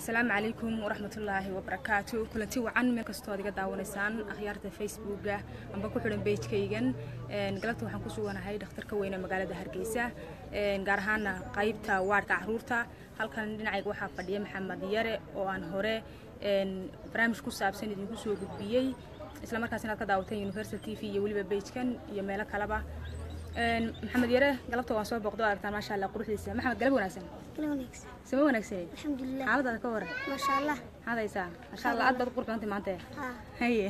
asalaamu calaykum waraxmatullaahi wabarakaatu kulanti wacan meel kastoo ad iga daawanaysaan akhyaarta facebooka amba ku xidhan beijkaygan galabta waxaan ku suganahay dhakhtarka weyne magaalada hargeysa gaar ahaana qaybta waadhka caruurta halkan dhinacayga waxaa fadhiya maxamed yare oo aan hore barnaamij ku saabsan idinku soo gudbiyey isla markaas inaad ka daawateen university t v iyo weliba beijkan iyo meelo kaleba maxamed yare galabta waan soo booqdo aragtaan maasha allah quruxdiisa maxamed galab wanaagsan sama wanaagsaneed alxamdulilah xaaladaada ka waran maasha allah maxaad haysaa masha allah aad baad u qurbantay maanta haa haye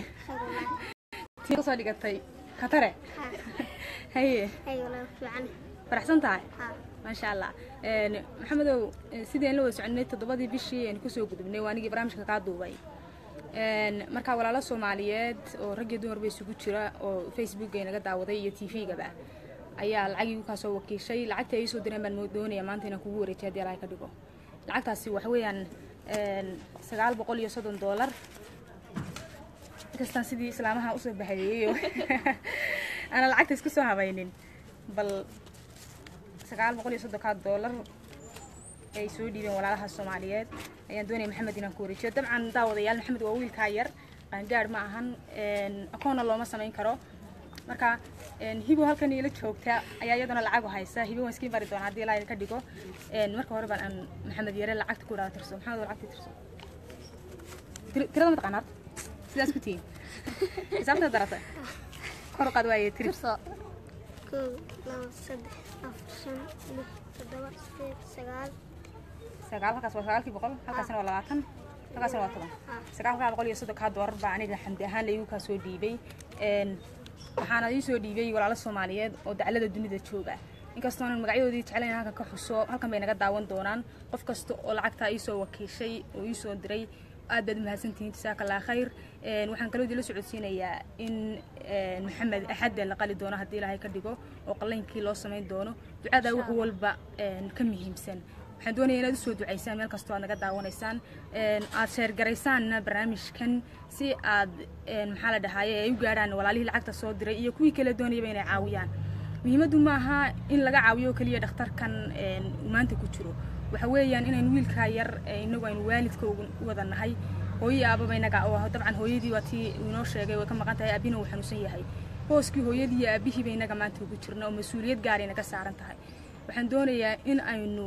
tii kasoo dhigatay khatare haa haye hay walaa fiican faraxsan tahay haa maasha allah maxamedow sideen la wada soconay toddobadii bishii aan kusoo gudubnay waa anigii barnaamijka kaa duubay markaa walaalo soomaaliyeed oo rag iyo dumarba isugu jira oo facebook ay naga daawaday iyo t v-gaba ayaa lacagii igu kaa soo wakiishay lacagtii ay soo direen baan doonaya maanta inaan kugu wareejiyo haddii alaha ka dhigo lacagtaasi waxa weeyaan sagaal boqol iyo soddon doolar inkastaan sidii islaamaha usoo bahayeeyo aanan lacagta isku soo habaynin bal sagaal boqol iyo soddonkaa doolar ay soo dhiibeen walaalaha soomaaliyeed ayaan doonaya maxamed inaan ku wareejiyo dabcan daawadayaal maxamed waa wiilkaa yar qaangaadh ma ahan akoonna looma samayn karo marka hibo halkan ila joogta ayaa iyadana lacagu haysa hibo waan iskiin bari doonaa haddii ilaa ka dhigo marka hore baan aan maxamed yare lacagta ku dhaala tirso maxamed oo lacagta tirso Tir- tirada ma taqaanaad sidaas ku tihiin xisaabta darata kor u qaad waaye tiri tirso kow labo saddex afar shan lix toddoba sideed sagaal sagaal halkaas waa sagaalkii boqol halkaasna waa labaatan halkaasna waa toban sagaalkaa boqol iyo soddonkaa doolar baa aniga xamdi ahaan igu kaa soo dhiibay waxaana ii soo dhiibay walaalo soomaaliyeed oo daclada dunida jooga inkastoonan magacyadoodii jeclayn halkan ka xuso halkan bay naga daawan doonaan qof kasta oo lacagtaa iisoo wakiishay oo iisoo diray aad baad umahadsantihiin jasaaka allah khayr waxaan kaloo idinla socodsiinayaa in maxamed axadda la qali doono haddii ilaahay ka dhigo oo qallaynkii loo samayn doono ducada wax walba ka muhiimsan waxaan doonaya inaad usoo ducaysaan meel kastoo aad naga daawanaysaan aad sheergaraysaanna barnaamijkan si aad maxaa la dhahaaye ay u gaadhaan walaalihii lacagta soo diray iyo kuwii kale doonayaba inay caawiyaan muhiimaddu ma aha in laga caawiyo oo keliya dhakhtarkan uu maanta ku jiro waxa weeyaan inaynu wiilkaa yar inagu aynu waalidka u wada nahay hooyii aababa inaga oo dabcan hooyadii waa tii uu inoo sheegay way ka maqan tahay aabina uu xanuunsan yahay hooskii hooyadii iyo aabihiiba inaga maanta ugu jirna oo mas-uuliyad gaari naga saaran tahay waxaan doonayaa in aynu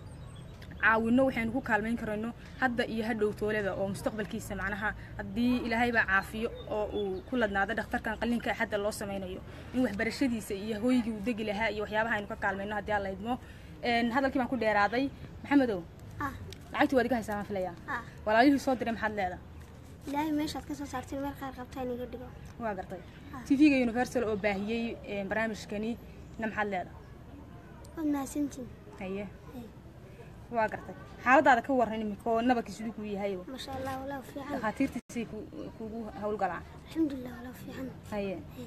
caawino waxaynu ku kaalmayn karayno hadda iyo hadhow toolada oo mustaqbalkiisa macnaha haddii ilaahayba caafiyo oo uu ku ladnaado dhakhtarkan qalliinka xadda loo samaynayo in waxbarashadiisa iyo hooygii uu degi lahaa iyo waxyaabaha aynu ka kaalmayno haddii aan la idmo hadalkii baan ku dheeraaday maxamedow haa lacagtii waad iga haysaa baan filayaa haa walaalihii soo diray maxaad leedahay ilaahay meeshaad ka soo saarteen meel qaar qabtaa inaga dhigo waa gartay Ah. t v-ga universal oo baahiyey barnaamijkani na maxaad leedahay waad mahadsantiin haye Hey. waa gartay xaaladaada ka waran imika oo nabarkii siduu kuu yahay maasha allah walaa fiican dhakhaatiirtiisay ku- kuugu hawlgalaan alxamdulilah walaa fiican haye Hey.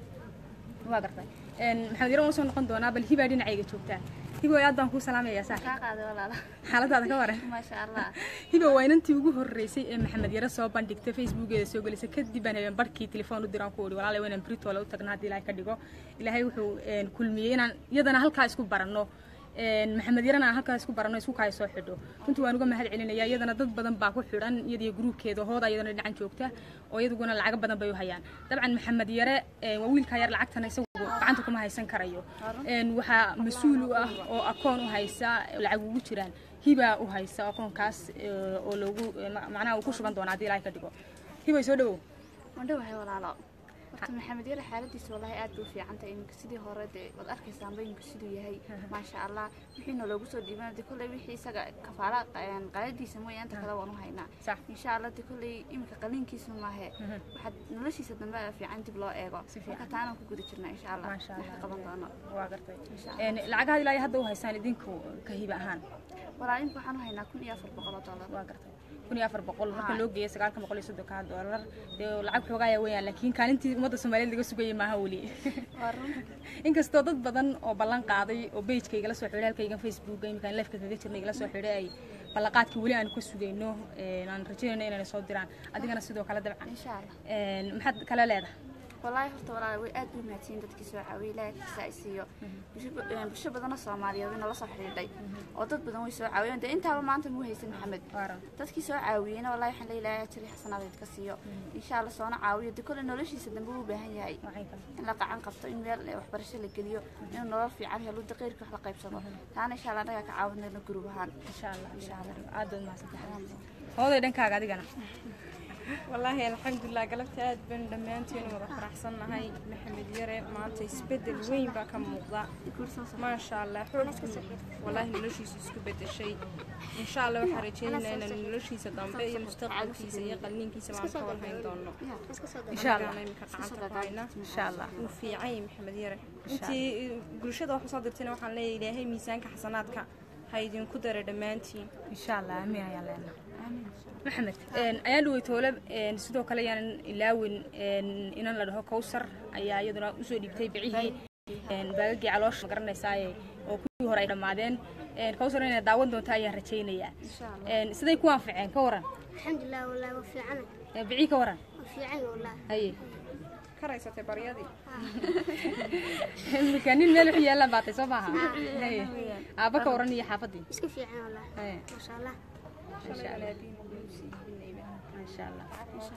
waa gartay maxamed yaro waan soo noqon doonaa bal hibaa dhinacayga joogtaa hibo aad baan kuu salaamayaa saa kaa qaaday walaala xaaladaada ka waran maasha allah hibo waa inantii ugu horreysay ee maxamed yaro soo bandhigtay facebookeeda soo gelisay kadib baan habeen barhkii telefoon u diraan ku odhi walaala inaan britole u tagna haddii ilaahay ka dhigo ilaahay wuxuu een, kulmiyey inaan iyadana halkaa isku baranno een, maxamed yarana aan halkaa isku baranno isku kaaya soo xidho runtii waan uga mahad celinaya iyadana dad badan baa ku xidhan iyadiyo gruubkeeda hooda iyadana dhinacan joogta oo iyaduguna lacago badan bay u hayaan dabcan maxamed yare een, waa wiilkaa yar lacagtana isagu gacanta kuma haysan karayo een, waxaa mas-uul u ah oo akoon u haysa lacag ugu jiraan hibaa u haysa akoonkaas ee, oo loogu ee, ma- macnaha uu ku shuban doona haddii ilaahay ka dhigo hibay soo dhawow mandhowahay walaalo horta maxamed yare xaaladiisa wallahi aad bay u fiican tahay iminka sidii hore dee waad arkaysaanba iminka siduu yahay maasha allah wixiina loogu soo dhiiban de kolley wixii isaga kafaala een, qaadadiisa mooya inta kale waan u haynaa sax insha allah de kolley iminka qalliinkiisa maahe Mhm. waxaad noloshiisa dambe aa fiican dib loo eego Si fiican. marka taanaan ku guda jirnaa insha allah Maasha wax ka Allah. qaban doono waa gartay insha Een, lacagaha ilaa hadda u haysaan idinku ka hiba ahaan walaa imika waxaan u haynaa kun iyo afar boqol oo dollar waa gartay kun iyo afar boqol marka Haa. loo geeyo sagaalka boqol iyo soddonka doolar dee lacag xoogaaya weeyaan laakiin kaalintii ummadda soomaaliyeed laga sugayay maaha weli waa run inkastoo dad badan oo ballan qaaday oo pageka igala soo xidhay halkaygan facebooka iminkaan lifeka kaga jirnay igala soo xidhay ay ballanqaadkii weli aan ka sugayno een, aan rajaynayno inayna soo diraan adigana sidoo kale dabcan insha allah Een, maxaad kale leedahay wallaahi horta walaal way aad u mahadsiin dadkii soo caawiyay ilaahay kiisa isiiyo bulsho bulsho badanoo soomaaliyeed way nala soo xidhiidhay oo dad badan way soo caawiyeen dee intaaba maanta muu haysan maxamed waaran dadkii soo caawiyeyna wallaahi waxaan leeyahay ajri xasanadeed ka siiyo insha allah soona caawiyo dee kole noloshiisa dambe uu u baahan yahay waxay kale in la qacan qabto in meel eh, waxbarasho la geliyo inuu nolol fiican helo daqiirka wax la qaybsado taana insha allah annagaa ka caawinayno gurub ahaan insha allah insha allah aad baad mahadsantahay hooday dhankaaga adigana wallaahi alxamdulilah galabta aad baan dhammaanteen wada faraxsannahay maxamed yare maanta isbeddel weyn baa ka muuqda maasha allah xoog wallaahi noloshiisa isku beddeshay insha allah waxaan rajaynaynaa inaan noloshiisa dambe iyo mustaqbalkiisa iyo qalniinkiisa baan ka warhayn doono insha allah Anagaana imika gacanta ku hayna insha allah wuu fiican yahay maxamed yare intii bulshada wax usoo dirtayna waxaan leeyahay ilaahay miisaanka xasanaadka ha idinku dara dhammaantiin insha allah amiin ayaan leenahay maxamed ayaan dhawey toole sidoo kale ayaanan ilaawin inan la dhaho kowsar ayaa iyaduna usoo dhiibtay bicihii baagagii caloosha ma garanaysaaye oo kuwii hore ay dhammaadeen kowsar inay daawan doonto ayaan rajaynayaa siday ku anficeen ka waran alxamdulilah wallaahi waa fiicana bicii ka waran waa fiican wallaahi haye ka raysatay baryadii imika nin meel wixii yaallaan baatay soo maaha haye aabba ka waran iyo xaafadii iska fiican wallaahi haye maasha allah masha allah masha allah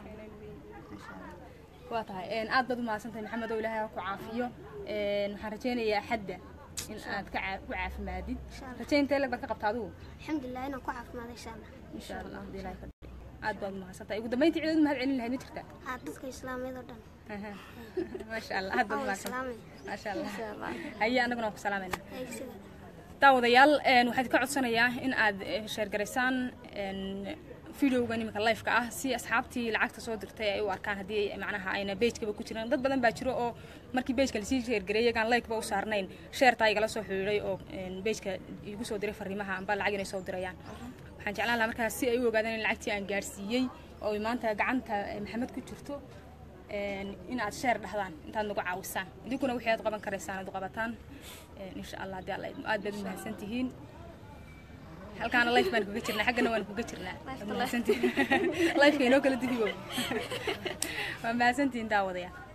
waa tahay aad baad u mahadsantahay maxamed oo ilaahay ha ku caafiyo waxaan rajaynayaa xadda in aad ka caa- ku caafimaadid rajaynta leg baad ka qabta adigu alxamdulilah inaan ku caafimaado insha allah insha allah haddii ilaahay ka dhigo aad baad u mahadsantahay ugu dambeyntii ciidad mahad celin lahayd ma jirta haa dadka islaamiyad oo dhan maasha allah aad baad u waa mahadsantahay islaamay maasha allah haye annaguna waan ku salaamayna eegsiga daawadayaal een, waxaan ka codsanayaa in aad eh, sheergaraysaan een, videogan iminka lifeka ah si asxaabtii lacagta soo dirtay ay u arkaan haddii ay macnaha ayna beejkaba ku jiran dad badan baa jiro oo markii beejka lasii sheergareeyay yagaan likeba u saarnayn sheertaa igala soo xidhiidhay oo een, beejka igu soo diray fariimaha amba lacag inay soo dirayaan waxaan jeclaan lahaa markaas si ay u ogaadaan in lacagtii aan gaarsiiyey oo ay maanta gacanta eh, maxamed ku jirto een, in aad sheer dhahdaan intaad nagu caawisaan idinkuna wixii aad qaban karaysaan aad u qabataan een, insha allah haddii alla idmo aad baad u mahadsan tihiin halkaana life baan kuga jirnaa xaggana waan kuga jirnaa Waad mahadsantihiin. lifeka inoo kala digibo waa mahadsantihiin daawadayaa